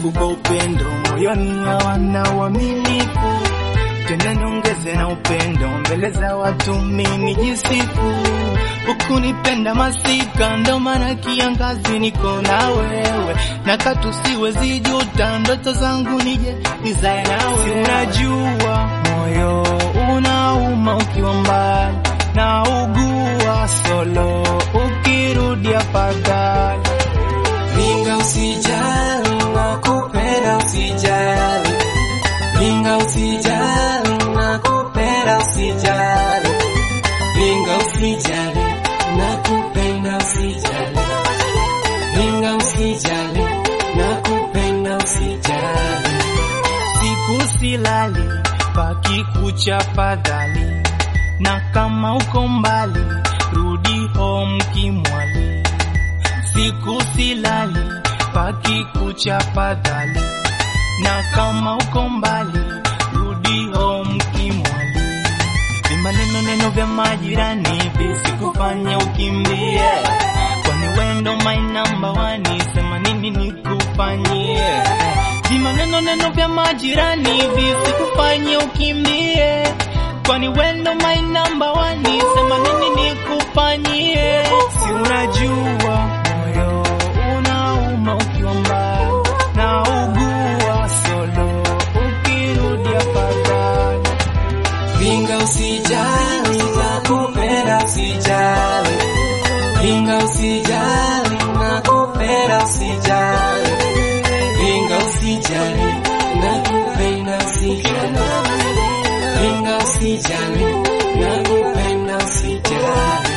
nikupa upendo moyoni hawana uaminifu tena niongeze na upendo mbele za watu mimi jisifu ukunipenda masika ndo maana kiangazi niko na wewe na katu siwezi juta ndoto zangu nije nizae nawe unajua moyo unauma ukiwa mbali na ugua solo ukirudi afadhali Ringa usijali, nakupenda usijali. Ringa usijali, nakupenda usijali. Ringa usijali, nakupenda usijali. Ringa usijali, nakupenda usijali. siku silali pakikucha fadhali na kama uko mbali rudi home kimwali siku silali pakikucha fadhali na kama uko mbali rudi home kimwali ni maneno neno vya majirani visikufanya ukimbie kwani wendo my number one sema nini nikufanyie ni maneno neno vya majirani visikufanye ukimbie kwani wendo my number one sema nini nikufanyie si unajua moyo unauma ukiwa mbali na ugua solo ukirudi afadhali Ringa usijali, nakupenda usijali. Ringa usijali, nakupenda usijali. Ringa usijali, nakupenda usijali. Ringa usijali, nakupenda usijali.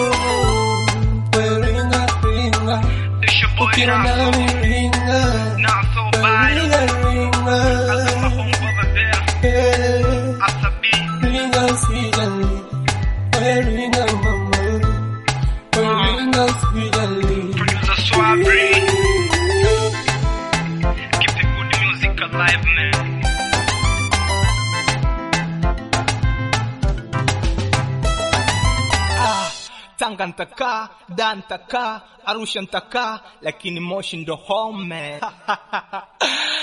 We ringa, ringa, It's your boy ukiwa Naso, nami ringa. Naso We Bado, ringa, ringa, Asuma Humba Babea, eh. Asabi, Ringa usijali, we ringa mama. We ringa usijali. Producer Swabri. Keep the good music alive, man. Ah, Tanga ntakaa, da ntakaa, Arusha ntakaa, lakini Moshi ndo home.